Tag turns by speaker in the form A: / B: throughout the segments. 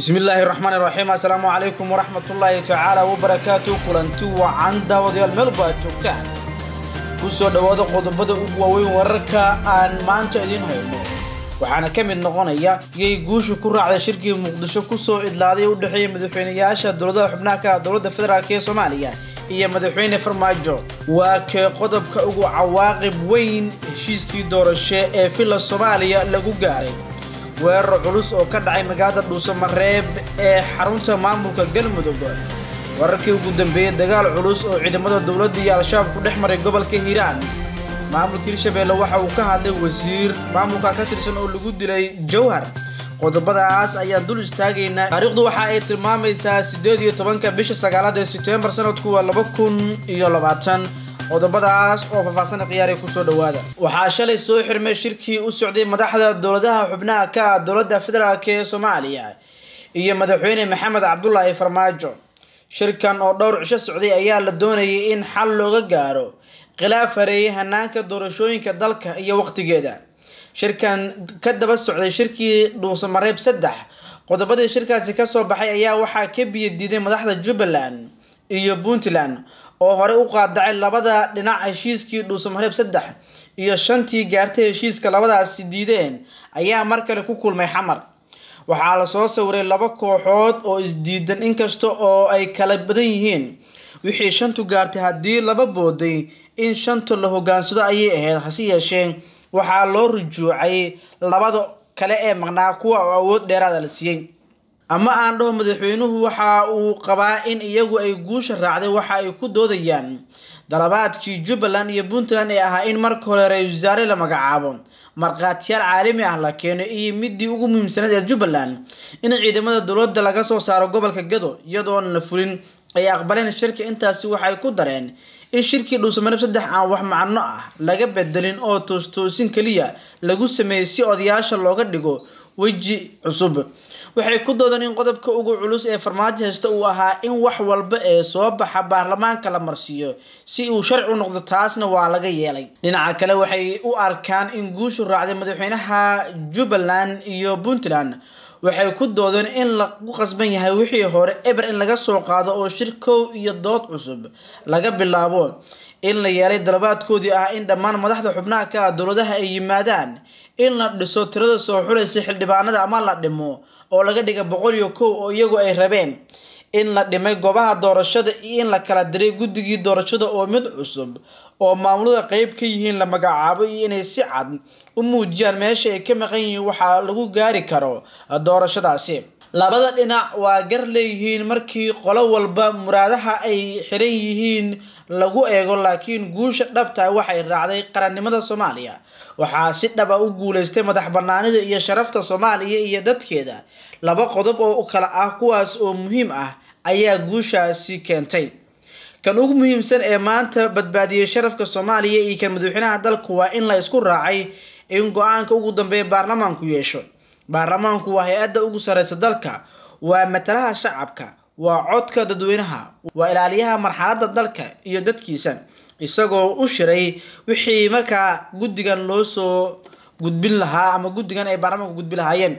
A: bismi illaahi raxmaani raxiim assalaamu calaykum waraxmatullaahi tacaala wabarakaatu kulanti wacan daawadayaal meelba aad joogtaan ku soo dhowaada qodobada ugu waaweyn wararka aan maanta idiin hayno waxaana ka mid noqonaya yay guusha ku raacday shirkii muqdisho kusoo idlaaday u dhexeeya madaxweynayaasha dowladaha xubnaha ka dowladda federaalk ee soomaaliya iyo madaxweyne farmaajo waa kee qodobka ugu cawaaqib weyn heshiiskii doorasho ee villa soomaaliya lagu gaaray weerar culus oo ka dhacay magaalada dhuusamareeb ee xarunta maamulka galmudug wararkii ugu dambeeyey dagaal culus oo ciidamada dowladda iyo al-shabaab ku dhex maray gobolka hiiraan maamulka hirshabeelle waxa uu ka hadlay wasiir maamulka ka tirsan oo lagu dilay jowhar qodobadaas ayaan dul istaagaynaa taariikhdu waxa ay tilmaamaysaa siddeed iyo tobanka bisha sagaalaad ee sebtembar sanadku waa laba kun iyo labaatan qodobadaas oo faahfaahsana khiyaariya kusoo dhawaada waxaa shalay soo xirmay shirkii u socday madaxda dowladaha xubnaha ka ah dowladda federaalk ee soomaaliya iyo madaxweyne maxamed cabdulaahi farmaajo shirkan oo dhowr cisho socday ayaa la doonayay in xal looga gaaro khilaaf hareeyay hanaanka doorashooyinka dalka iyo waqtigeeda shirkan ka daba socday shirkii dhuusamareeb saddex qodobadii shirkaasi kasoo baxay ayaa waxaa ka biyo diiday madaxda jubbaland iyo puntland oo horey u qaadacay labada dhinac heshiiskii dhuusamareeb saddex iyo shantii gaartay heshiiska labadaasi diideen ayaa mar kale ku kulmay xamar waxaa lasoo sawiray laba kooxood oo isdiidan inkasta oo ay kala badan yihiin wixii shantu gaartay haddii laba booday in shanta la hogaansado ayay ahayd hase yeeshee waxaa loo rujuucay labada kale ee maqnaa kuwa oo awood dheeraada la siiyey ama aan dhaho madaxweynuhu waxa uu qabaa in iyagu ay guusha raacday waxa ay ku doodayaan dalabaadkii jubbaland iyo puntland ee ahaa in marka hore ra-isul wasaare la magacaabo markhaatiyaal caalami ah la keeno iyo midii ugu muhiimsanayd ee jubbaland in ciidamada dowladda laga soo saaro gobolka gado iyadoon la fulin ay aqbaleen shirka intaasi waxay ku dareen in shirkii dhuusamareeb saddex aan wax macno ah laga bedelin oo toostoosin keliya lagu sameeyey si odayaasha looga dhigo weji cusub waxay ku doodeen in qodobka ugu culus ee farmaajo haysta uu ahaa in wax walba ee soo baxa baarlamaanka la marsiiyo si uu sharci u noqdo taasna waa laga yeelay dhinaca kale waxay u arkaan in guushu raacday madaxweynaha jubbaland iyo puntland waxay ku doodeen in lagu qasban yahay wixii hore eber in laga soo qaado oo shir kow iyo dood cusub laga bilaabo in la yeelay dalabaadkoodii ah in dhammaan madaxda xubnaha ka ah dowladaha ay yimaadaan in la dhiso tirada soo xulaysa xildhibaanada ama la dhimo oo laga dhiga boqol iyo kow oo iyagu ay rabeen in la dhimay goobaha doorashada iyo in la kala diray guddigii doorashada oo mid cusub oo maamulada qeyb ka yihiin la magacaabo iyo inay si cad u muujiyaan meesha ay ka maqan yihiin waxaa lagu gaari karo doorashadaasi labada dhinac waa gar leeyihiin markii qolo walba muraadaha ay xiran yihiin lagu eego laakiin guusha dhabta waxay raacday qarannimada soomaaliya waxaa si dhaba u guuleystay madax banaanida iyo sharafta soomaaliya iyo dadkeeda laba qodob oo kale ah kuwaas oo muhiim ah ayaa guushaasi keentay kan ugu muhiimsan ee maanta badbaadiyey sharafka soomaaliya iyo kan madaxweynaha dalku waa in la isku raacay in go-aanka ugu dambeeya baarlamaanku yeesho baarlamaanku waa hay-adda ugu sareysa dalka waa matalaha shacabka waa codka dadweynaha waa ilaaliyaha marxaladda dalka iyo dadkiisa isagoo u shiray wixii markaa guddigan loo soo gudbin lahaa ama guddigan ay baarlamaanku gudbi lahaayeen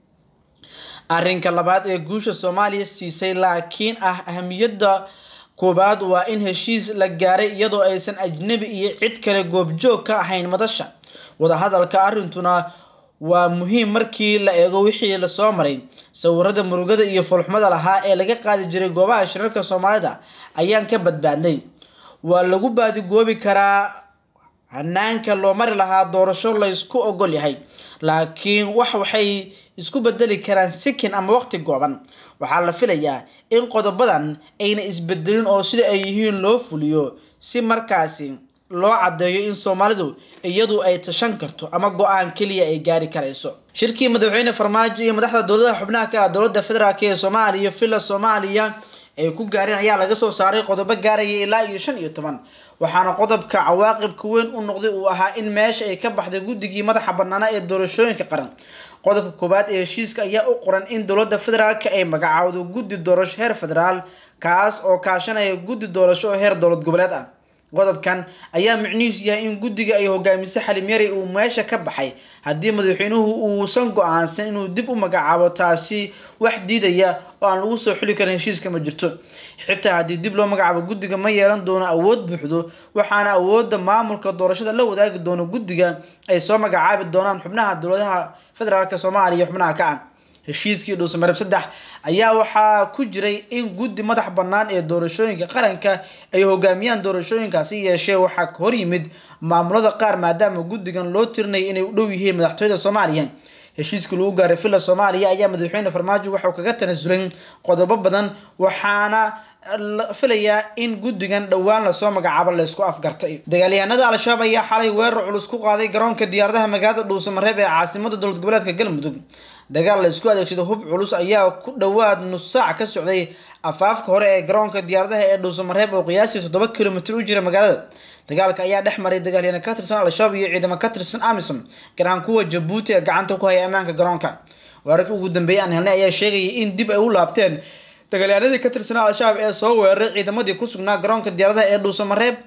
A: arrinka labaad ee guusha soomaaliya siisay laakiin ah ahamiyadda koobaad waa in heshiis la gaaray iyadoo aysan ajnabi iyo cid kale goobjoog ka ahayn madasha wadahadalka arrintuna waa muhiim markii la eego wixii lasoo maray sawirada murugada iyo fulxumada lahaa ee laga qaadi jiray goobaha shirarka soomaalida ayaan ka badbaadnay waa lagu baadigoobi karaa hanaanka loo mari lahaa doorasho laysku ogol yahay laakiin wax waxay isku bedeli karaan sikin ama waqti gooban waxaa la filayaa in qodobadan ayna isbedelin oo sida ay yihiin loo fuliyo si markaasi loo caddeeyo in soomaalidu iyadu ay tashan karto ama go-aan keliya ay gaari karayso shirkii madaxweyne farmaajo iyo madaxda dowladaha xubnaha ka ah dowladda federaalk ee soomaaliya iyo villa soomaaliya ay ku gaareen ayaa laga soo saaray qodobo gaaraya ilaa iyo shan iyo toban waxaana qodobka cawaaqibka weyn u noqday uu ahaa in meesha ay ka baxday guddigii madaxa banaana ee doorashooyinka qaran qodobka koowaad ee heshiiska ayaa u qoran in dowladda federaalka ay magacaawdo guddi doorasho heer federaal kaas oo kaashanaya guddi doorasho oo heer dowlad goboleed ah qodobkan ayaa micnihiisu yahay in guddiga ay hogaamiso xalim yari uu meesha ka baxay haddii madaxweynuhu uusan go-aansan inuu dib u magacaabo taasi wax diidaya oo aan lagu soo xuli karin heshiiska ma jirto xitaa haddii dib loo magacaabo guddiga ma yeelan doono awood buuxdo waxaana awoodda maamulka doorashada la wadaagi doono guddiga ay soo magacaabi doonaan xubnaha dowladaha federaalk soomaaliya iyo xubnaha ka ah heshiiskii dhuusamareeb saddex ayaa waxaa ku jiray in guddi madax bannaan ee doorashooyinka qaranka ay hogaamiyaan doorashooyinkaasi yeeshee waxaa hor yimid maamulada qaar maadaama guddigan loo tirinaya inay u dhow yihiin madaxtooyada soomaaliya heshiiskii lagu gaaray villa soomaaliya ayaa madaxweyne farmaajo waxauu kaga tanasulay qodobo badan waxaana la filayaa in guddigan dhowaan lasoo magacaabo laysku afgartay dagaalyahanada al-shabaab ayaa xalay weerar culus ku qaaday garoonka diyaaradaha magaalada dhuusamareeb ee caasimada dowlad goboleedka galmudug dagaal la isku adeegsado hub culus ayaa ku dhowaad nus saac ka socday afaafka hore ee garoonka diyaaradaha ee dhuusamareeb oo qiyaastii toddoba kilomitr u jira magaalada dagaalka ayaa dhex maray dagaalyahana ka tirsan al-shabaab iyo ciidamo ka tirsan amisom gaar ahaan kuwa jabuuti ee gacanta ku haya ammaanka garoonka weerarkii ugu dambeeyay aan helnay ayaa sheegayay in dib ay u laabteen dagaalyahanadii ka tirsanaa al-shabaab ee soo weeraray ciidamadii ku sugnaa garoonka diyaaradaha ee dhuusamareeb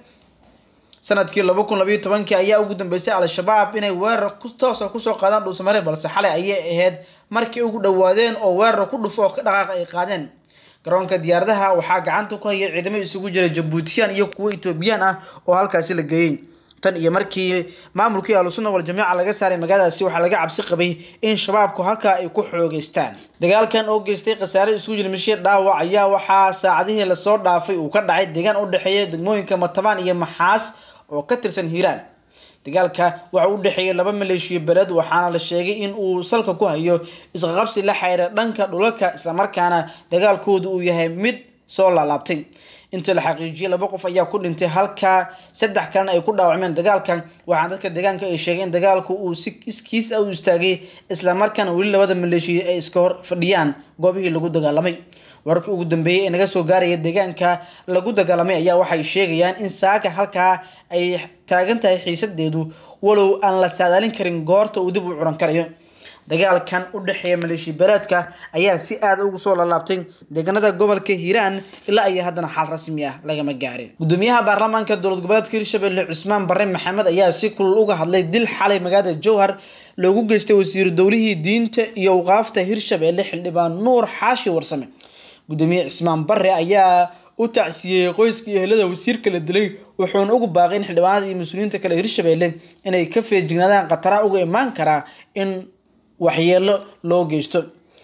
A: sanadkii laba kun labayo tobankii ayaa ugu dambeysay al-shabaab inay weerar toosa kusoo qaadaan dhuusamareeb balse xalay ayay ahayd markii ugu dhowaadeen oo weerar ku dhufo oo ka dhaqaaq ay qaadeen garoonka diyaaradaha waxaa gacanta ku haya ciidamo isugu jira jabuutiyaan iyo kuwo etoobiyaan ah oo halkaasi la geeyey tan iyo markii maamulkii ahlusunna waljamiica laga saaray magaaladaasi waxaa laga cabsi qabay in shabaabku halkaa ay ku xoogeystaan dagaalkan oo geystay khasaare isugu jira mishiir dhaawac ayaa waxaa saacadihii lasoo dhaafay uu ka dhacay deegaan u dhexeeya degmooyinka matabaan iyo maxaas oo ka tirsan hiiraan dagaalka waxa u dhexeeyay laba maleeshiyo beled waxaana la sheegay in uu salka ku hayo isqaqabsi la xiriira dhanka dhulalka islamarkaana dagaalkoodu uu yahay mid soo laalaabtay inta la xaqiijiyay laba qof ayaa ku dhintay halka saddex kalena ay ku dhaawacmeen dagaalkan waxaana dadka deegaanka ay sheegay in dagaalku uu si iskiis ah u istaagay islamarkaana weli labada maleeshiya ay iska hor fadhiyaan goobihii lagu dagaalamay wararkii ugu dambeeyay ee naga soo gaaraya deegaanka lagu dagaalamay ayaa waxay sheegayaan in saaka halkaa ay taagan tahay xiisadeedu walow aan la saadaalin karin goorta uu dib u curan karayo dagaalkan u dhexeeya maleeshiya beeleedka ayaa si aada ugu soo lalaabtay deegaanada gobolka hiiraan ilaa ay haddana xal rasmi ah lagama gaarin gudoomiyaha baarlamaanka dowlad goboleedka hirshabelle cusmaan bare maxamed ayaa si kulul uga hadlay dil xalay magaalada jowhar loogu geystay wasiiru dowlihii diinta iyo awqaafta hirshabelle xildhibaan nuur xaashi warsame gudoomiye cismaan bare ayaa u tacsiyeeyey qoyska iyo helada wasiirka la dilay wuxuuna ugu baaqay in xildhibaanada iyo mas-uuliyiinta kale hirshabelle inay ka feejignaadaan khataraha uga imaan karaa in waxyeelo loo geysto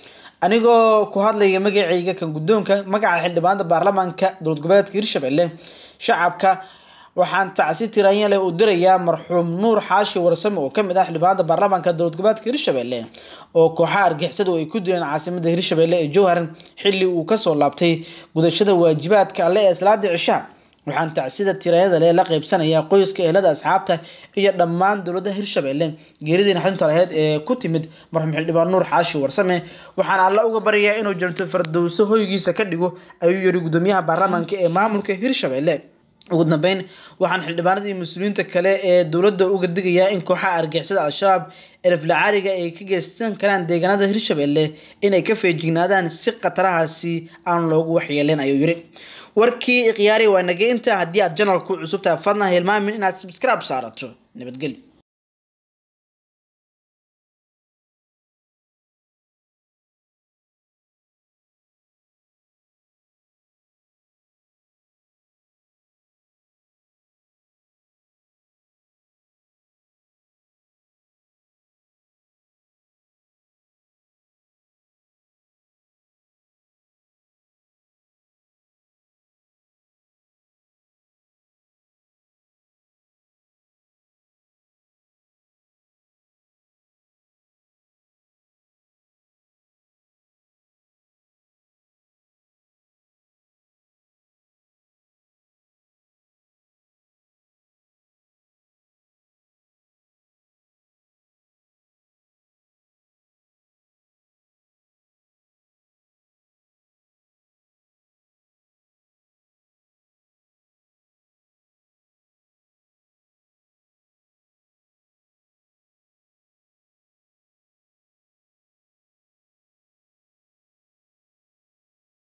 A: anigoo ku hadlaya magacayga kan guddoonka magaca xildhibaanada baarlamaanka dowlad goboleedka hirshabelle shacabka waxaan tacsi tiraanya leh u dirayaa marxuum nuur xaashi warsame oo kamid ah xildhibaanada baarlamaanka dowlad goboleedka hirshabelle oo kooxaha argixisada ay ku dileen caasimada hirshabelle ee jowhar xilli uu kasoo laabtay gudashada waajibaadka alle ee salaada cishaa waxaan tacsida tirayada leh la qaybsanayaa qoyska ehelada asxaabta iyo dhammaan dowladda hirshabelle geeridii naxdinta laheyd ee ku timid marxuum xildhibaan nuur xaashi warsame waxaan alla uga baryayaa inuu janto fardowso hoygiisa ka dhigo ayuu yiri gudoomiyaha baarlamaanka ee maamulka hirshabelle ugu dambeyn waxaan xildhibaanada iyo mas-uuliyiinta kale ee dowladda uga digayaa in kooxaha argixisada al-shabaab eleflacaariga ay ka geysan karaan deegaanada hirshabelle inay ka feejignaadaan si khatarahaasi aan loogu waxyeelin ayuu yiri warkii khiyaari waa nagay inta haddii aad janalku cusubtahay fadlan hilmaamin inaad subscribe saarato nabadgelyo